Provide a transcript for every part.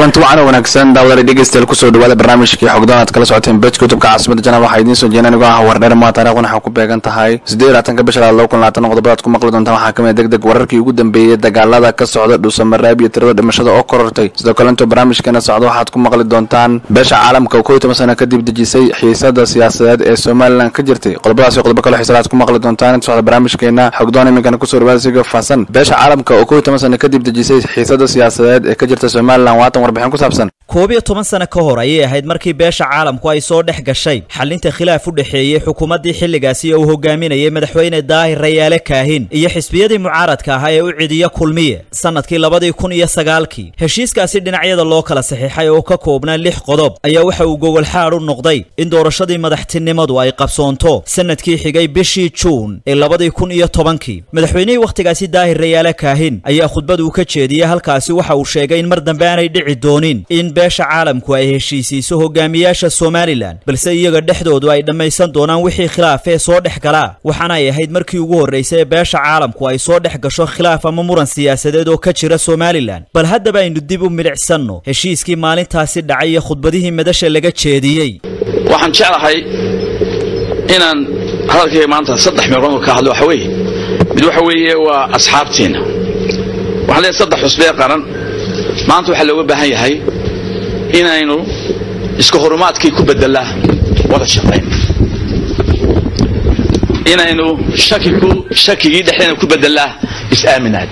kulanti wacan oo wanaagsan daawadaal dhegeystayaal kusoo dhawaada barnaamijkii xogdoon aad kala socoteen bejka youtubka caasimada janaab waxaa idiin soo jeena anigoo ah wardheer maa taarikhdan waxaa ku beegan tahay siddeed laatanka bisha laba kun labaatan qodobadaad ku maqli doontaan waxaa kamid deg deg wararkii ugu dambeeyey dagaalada ka socda dhuusamaraab iyo tirada dhimashada oo korortay sidoo kale intoo barnaamijkeena socda waxaad ku maqli doontaan beesha caalamka oo kow iyo toban sana kadib dejisay xiisada siyaasadeed ee somalilan ka jirtay qodobadaas iyo qodobo kale xiisada aad ku maqli doontaan inta socda barnaamijkeena xogdoon iminkana kusoo dhawaada siga faahsan beesha caalamka oo kow iyo toban sana kadib dejisay xiisada siyaasadeed ee ka jirta somalilan waatan warbixin ku saabsan koob iyo toban sano ka hor ayay ahayd markii beesha caalamku ay soo dhex gashay xalinta khilaaf u dhexeeyey xukuumaddii xilligaasi uu hogaaminayay madaxweyne daahir rayaale kaahin iyo xisbiyadii mucaaradka ahaa ee u cidiya kulmiye sannadkii labadii kun iyo sagaalkii heshiiskaasi dhinacyada loo kala saxiixay oo ka koobnaa lix qodob ayaa waxa uu gogolxaad u noqday in doorashadii madaxtinimadu ay qabsoonto sannadkii xigay bishii juun ee labadii kun iyo tobankii madaxweynihii wakhtigaasi daahir rayaale kaahin ayaa khudbad uu ka jeediyey halkaasi waxa uu sheegay in mar dambe aanay dhici doonin in beesha caalamku ay heshiisiiso hogaamiyaasha somalilan balse iyaga dhexdoodu ay dhammaysan doonaan wixii khilaaf ee soo dhex galaa waxaana ay ahayd markii ugu horraysay ee beesha caalamku ay soo dhex gasho khilaaf ama muran siyaasadeed oo ka jira somalilan bal haddaba aynu dib u midhicsanno heshiiskii maalintaasi dhacay iyo khudbadihii madasha laga jeediyey waxaan jeclahay inaan hadalkayga maanta saddex meeqood ka hadlo waxa weeye mid waxa weeye waa asxaabtiina waxaan leeyahay saddex xusbee qaran maanta waxaa looga baahan yahay inaynu iska horumaadkii ku bedelaa wada shaqayn inaynu shakigii dhexdeena ku bedelaa is-aaminaad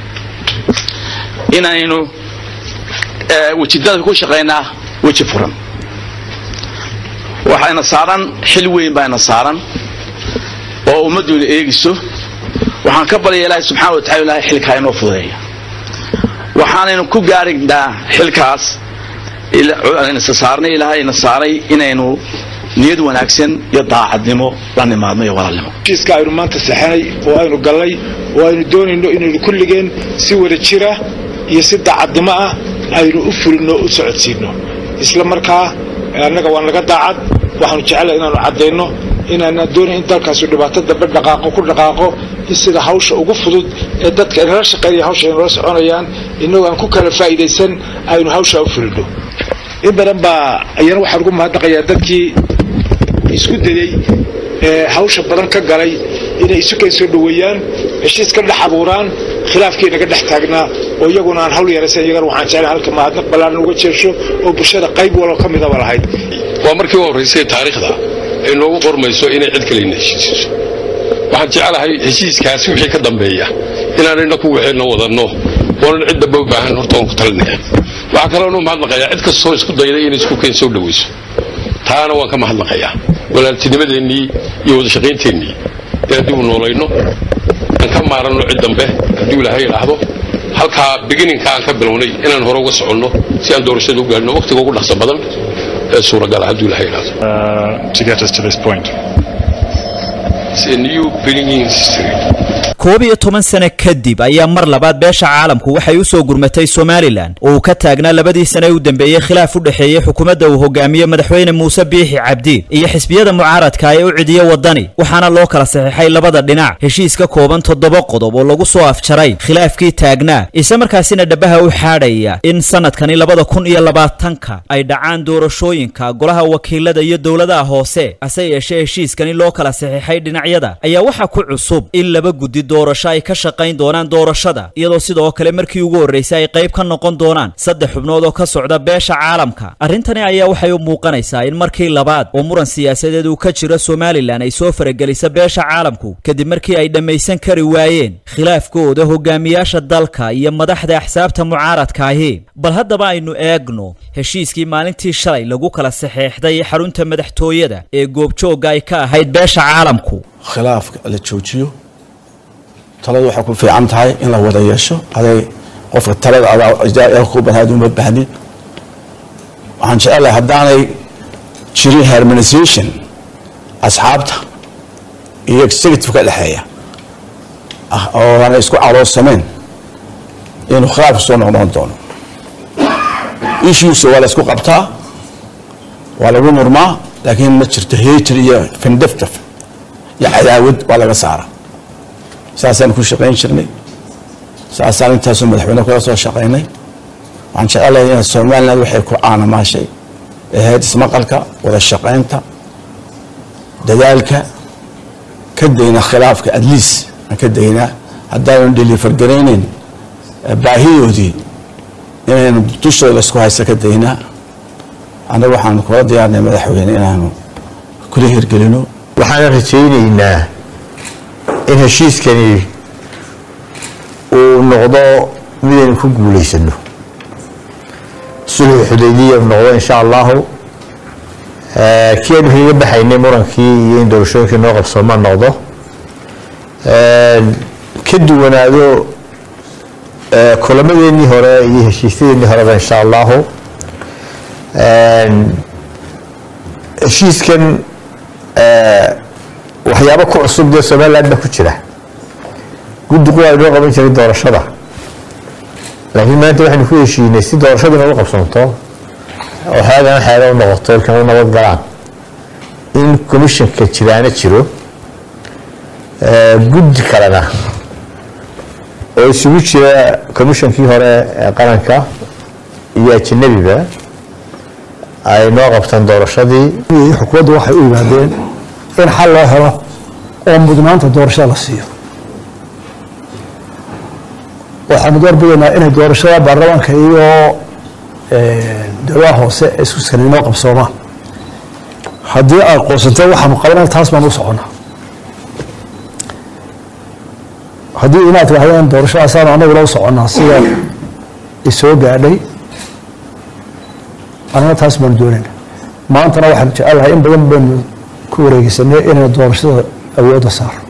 inaynu wejidada ku shaqaynaa weji furan waxayna saaran xil weyn baayna saaran oo ummadduuna eegiso waxaan ka baryaya ilaahay subxana wa tacala ilahay xilkaa inoo fudeeya waxaanaynu ku gaarignaa xilkaas saarnay ilaahay na saaray inaynu niyad wanaagsan iyo daacadnimo la nimaadno iyo walaalnimo heshiiska aynu maanta saxanay oo aynu gallay oo aynu doonayno inaynu kulligeen si wada jira iyo si daacadnimo ah aynu u fulinno u socodsiinno isla markaa annaga waa naga daacad waxaanu jecela inaanu caddayno inaanaan doonayn in dalkaasu dhibaato dambe dhaqaaqo ku dhaqaaqo in sida hawsha ugu fudud ee dadka inala shaqaynaya hawsha aynula soconayaan innagoo aan ku kala faa'iidaysan aynu hawshaa u fulinno in badan baa ayana waxaan ugu mahadnaqayaa dadkii isku dayey ee hawsha badan ka galay inay isu keen soo dhoweeyaan heshiis ka dhex abuuraan khilaafkii naga dhex taagnaa oo iyaguna aan hawl yaraysan iyagana waxaan jeclay halka mahadnaq ballaaran uga jeesho oo bulshada qayb walba ka midaba lahayd waa markii u horraysay taariikhda ay noogu qormayso inay cid kalena heshiisiiso waxaan jeclahay heshiiskaasi wixii ka dambeeya inaanayna ku waxayna wadanno oonan cid damba u baahan horta waan ku talinaya waxaa kaloonu mahadnaqayaa cid kastoo isku dayday inay isku keen soo dhowayso taana waan ka mahadnaqayaa walaaltinimadeennii iyo wadashaqaynteenii inaan dib u noolayno aan ka maaranno cid dambe hadduu ilaahay idhaahdo halkaa beginninka aan ka bilownay inaan hore uga soconno si aan doorashada u gaadhno wakhtiga ugu dhaqso badan ee suuragala hadduu ilaahay idhaahdo koob iyo toban sano kadib ayaa mar labaad beesha caalamku waxay u soo gurmatay somalilan oo uu ka taagnaa labadii sane u dambeeyey khilaaf u dhexeeyey xukuumadda uu hogaamiye madaxweyne muuse biixi cabdi iyo xisbiyada mucaaradka ee u cidiya waddani waxaana loo kala saxiixay labada dhinac heshiis ka kooban toddoba qodob oo lagu soo afjaray khilaafkii taagnaa isla markaasina dhabaha u xaadhaya in sannadkani labada kun iyo labaatanka ay dhacaan doorashooyinka golaha wakiilada iyo dowladaha hoose hase yeeshee heshiiskani loo kala saxiixay dhinacyada ayaa waxaa ku cusub in laba guddi doorasho ay ka shaqayn doonaan doorashada iyadoo sidoo kale markii ugu horraysay ay qayb ka noqon doonaan saddex xubnood oo ka socda beesha caalamka arrintani ayaa waxay u muuqanaysaa in markii labaad oo muran siyaasadeed uu ka jiro somalilan ay soo faragelisa beesha caalamku kadib markii ay dhammaysan kari waayeen khilaafkooda hogaamiyaasha dalka iyo madaxda axsaabta mucaaradkaahi bal haddaba aynu eegno heshiiskii maalintii shalay lagu kala saxeexday xarunta madaxtooyada ee goobjoogga ay ka ahayd beesha caalamku khilaafka la joojiyo taladu waxay ku fiican tahay in la wada yeesho aday qofka talada ku banaad uma baahnin waxaan jecelahay haddaanay jirin harmonisation asxaabta iyo executive ka dhexeeya oo aanay isku caloosameen inuu khilaafka soo noqnoqon doono issues waa la isku qabtaa waa lagu murmaa laakiin ma jirto hater iyo findeftaf iyo cadaawad waa laga saara saasaan ku shaqayn jirnay saasaan intaasoo madaxweyne kula soo shaqaynay waxaan jecelahay in somaliland waxay ku caanamaashay ahayd ismaqalka wada shaqaynta dadaalka ka dayna khilaafka adliis aan ka daynaa haddaanan deliver garaynayn baahidoodii inaynu dushooda isku haysta ka daynaa annaga waxaanu kula diyaarnay madaxweyne inaanu kula hirgelino waxaan rajaynaynaa in heshiiskani uu noqdo midaynu ku guulaysano sulxu xudaydiya uu noqdo insha allahu kii aynu kaga baxaynay murankii iyo in doorashooyinkii noo qabsooma noqdo ka duwanaado kulamadeenii hore iyo heshiisyadeenii horeba insha allahu heshiiskan waxyaabo ku cusub dee somaliland baa ku jira guddigu waa inoo qaban jiray doorashada laakiin maanta waxaynu ku heshiinay si doorashadii noogu qabsanto oo xeegan xeega u noqoto ilkan u nabad galaan in commissionka jiraana jiro guddi kalena oo isugu jira commissionkii hore ee qaranka iyo ajanabiba ay noo qabtaan doorashadii xukuumaddu waxay u yimaadeen in xal loo helo oo mudnaanta doorashada la siiyo waxaanu doorbidaynaa inay doorashada baarlamaanka iyo dowlaha hoose ee isku sanaynoo qabsoomaan haddii ay qoonsanto waxaanu qabanay taas baan u soconaa haddii inaad tirahdeen doorashadaasaanu anaguna u soconnaa sida isoo gaadhay anana taas baanu doonayna maantana waxaanu jecelahay in badan baynu ku wareegeysanay inaynu doorashada awoodda saarno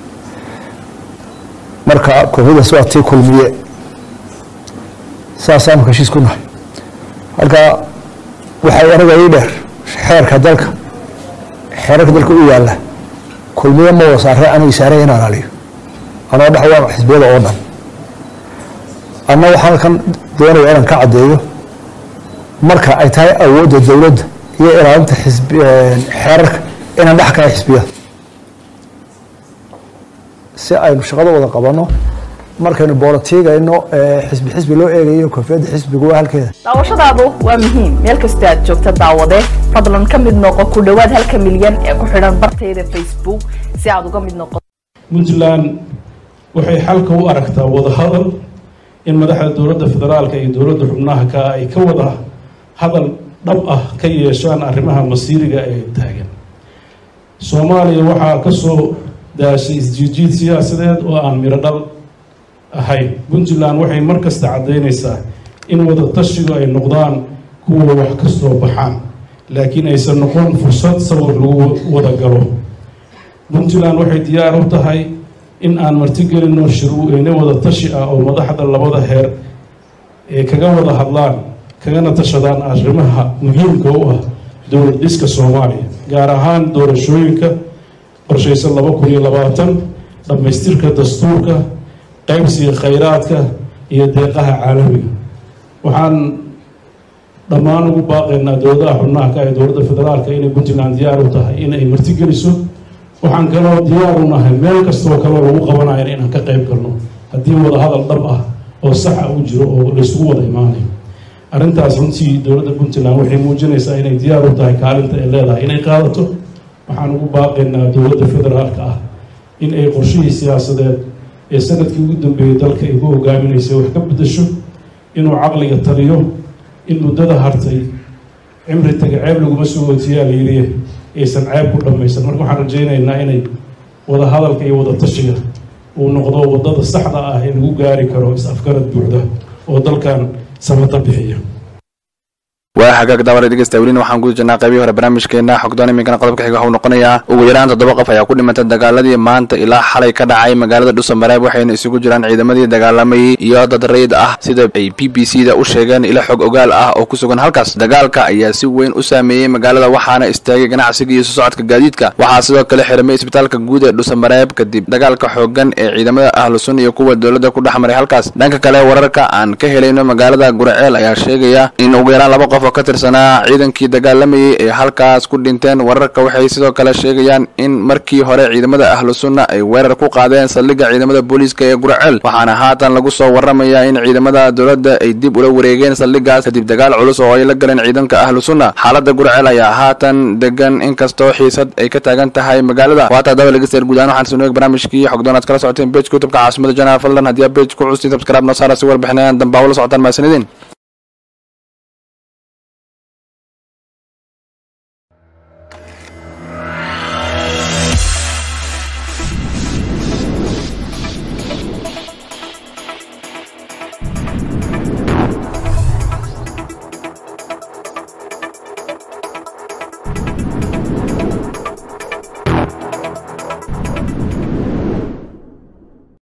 marka kooxadaas waa tii kulmiye saasaanu heshiis ku nahay halka waxay anaga ii dheer xeerka dalka xeerarka dalka u yaalla kulmiye ma wada saarre aniga isaarey in alaaliyo anoo dhex waa xisbiyada oo dhan anna waxaan kan doonaya inaan ka caddeeyo marka ay tahay awoodda dowladda iyo ilaalinta xisbi xeerarka inaan dhex kahay xisbiyada si aynu shaqada wada qabanno markaynu boolatiigayno xisbi xisbi loo eegayo koofiyadda xisbigu waa halkeeda daawashadaadu waa muhiim meel kasta aad joogta daawade fadlan ka mid noqo ku dhowaad halka milyan ee ku xidhan bartayda facebook si aad uga mid noqoto puntland waxay xalka u aragtaa wadahadal in madaxda dowladda federaalka iyo dowladda xubnaha ka ay ka wada hadal dhab ah ka yeeshaan arrimaha masiiriga ee taagan soomaaliya waxaa ka soo daashay isjiidjiid siyaasadeed oo aan miro dhal ahayn puntland waxay mar kasta caddaynaysaa in wada tashigu ay noqdaan kuwa wax ka soo baxaan laakiin aysan noqon fursad sawir lagu wada galo puntland waxay diyaar u tahay in aan martigelinno shirweyne wada tashi ah oo madaxda labada heer ee kaga wada hadlaan kagana tashadaan arrimaha muhiimka u ah dowlad dhiska soomaaliya gaar ahaan doorashooyinka qorshaysan laba kun iyo labaatan dhammaystirka dastuurka qaybsiga khayraadka iyo deeqaha caalamiga waxaan dhammaan ugu baaqaynaa dowladaha xubnaha ka ee dowladda federaalka inay puntland diyaar u tahay in ay martigeliso waxaan kaloo diyaar u nahay meel kastoo kaloo lagu qabanayo inaan ka qayb galno haddii wada hadal dhab ah oo saxa u jiro oo laysugu wada imaanayo arrintaas runtii dowladda puntland waxay muujinaysaa inay diyaar u tahay kaalinta ay leedahay inay qaadato waxaan ugu baaqaynaa dowladda federaalka ah in ay qorshihii siyaasadeed ee sanadkii ugu dambeeyey dalka ay ku hogaaminaysay wax ka bedasho inuu caqliga taliyo in muddada hartay cimri taga ceeb laguma soo ootiyaa layidhi aysan ceeb ku dhammaysan marka waxaan rajaynaynaa inay wada hadalka iyo wada tashiga uu noqdo waddada saxda ah ee lagu gaari karo is-afgarad buuxda oo dalkan samata bixiya waa hagaag daawada dhegeysta welina waxaan guda jirnaa qaybihii hore barnaamijkeena xogdoon iminkana qodobka xiga waxuu noqonayaa ugu yaraan toddoba qof ayaa ku dhimantay dagaaladii maanta ilaa xalay ka dhacay magaalada dhuusamareeb waxayna isugu jiraan ciidamadii dagaalamayay iyo dad rayid ah sida ay b b c da u sheegeen ilo xog ogaal ah oo ku sugan halkaas dagaalka ayaa si weyn u saameeyey magaalada waxaana istaagay ganacsiga iyo sosocodka gaadiidka waxaa sidoo kale xiramay isbitaalka guud ee dhuusamareeb kadib dagaalka xoogan ee ciidamada ahlusun iyo kuwa dowladda ku dhex maray halkaas dhanka kale wararka aan ka helayno magaalada guraceel ayaa sheegaya in ugu yaraan laba qof oo ka tirsanaa ciidankii dagaalamayay ee halkaas ku dhinteen wararka waxay sidoo kale sheegayaan in markii hore ciidamada ahlu sunna ay weerar ku qaadeen saldhigga ciidamada booliiska ee guraceel waxaana haatan lagu soo waramayaa in ciidamada dowladda ay dib ula wareegeen saldhiggaas kadib dagaal culus oo ay la galeen ciidanka ahlu sunna xaalada guraceel ayaa haatan degan inkastoo xiisad ay ka taagan tahay magaalada waata daba dhegeystayaal guud ahaan waxaan soo nueg barnaamijkii xogdoon aad kala socoteen bejka youtubeka caasimada janaal fadlan haddii aad bej ku custiin subscribe noo saara si warbixinayan dambaa ula socotaan mahadsanidin